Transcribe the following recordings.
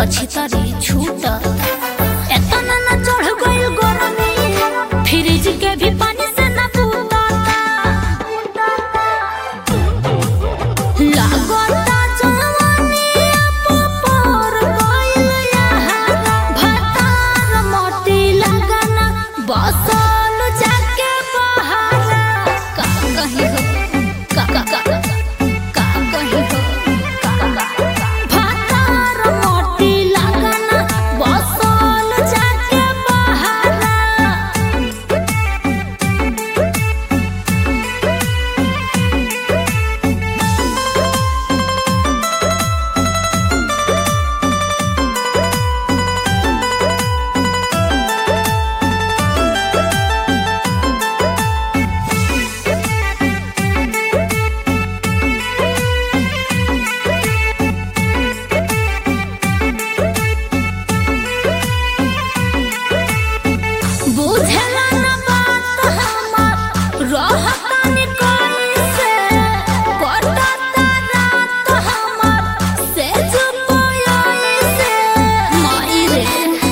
त छितरी छूट एतना न चढ़ गइल गरमी फ्रिज के भी पानी से न पूताता लागता जवानी पर गइल यहाँ भतार मोटी लगना बसल जाके बहारा का कहीं हो का का का का कहीं हो का का भतार मोटी लगना बसल जाके बहारा बुझला न बात हमार रहतानी कैसे कटता रात हमार से जुपोई से माई रे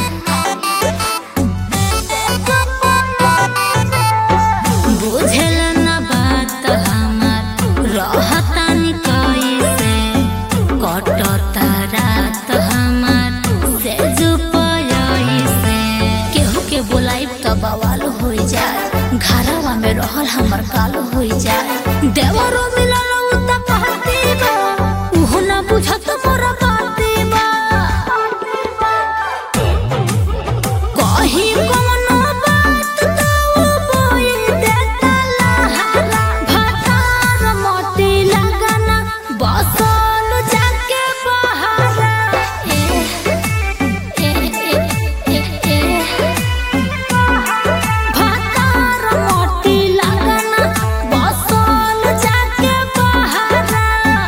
बुझला न बात हमार रहतानी कैसे कटता रात हमार से जुपोई से केहू के बोलाइब त बवाल हो जाए घरवा में रहल हमर काल हो जाए देवरो मिलल उ त कहती बा उहो ना बुझत मोर बाती बा कहीं कोनो बात त उ बोल देता लहरा भतार मोटी लगना बसल जाके बहारा ए ए ए ए ए भतार मोटी लगना बसल जाके बहारा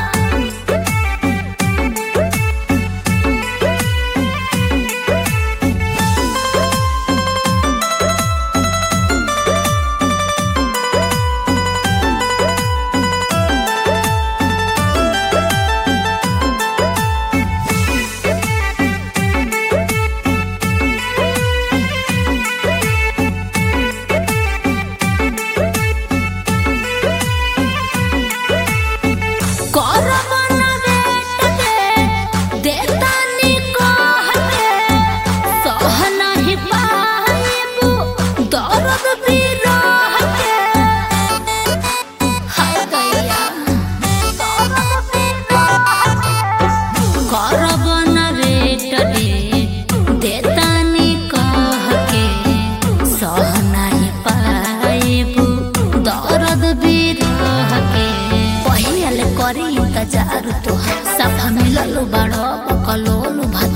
करबना बेट के देतानी कह के सह नहीं पाइबू दर्द बिरह के हाय दैया दर्द बिरह के करबना बेट के देतानी कह के सह नहीं पाइबू दर्द बिरह के पहियल करी इंतजार तोहार सफा मिलल बड़ कलोल भत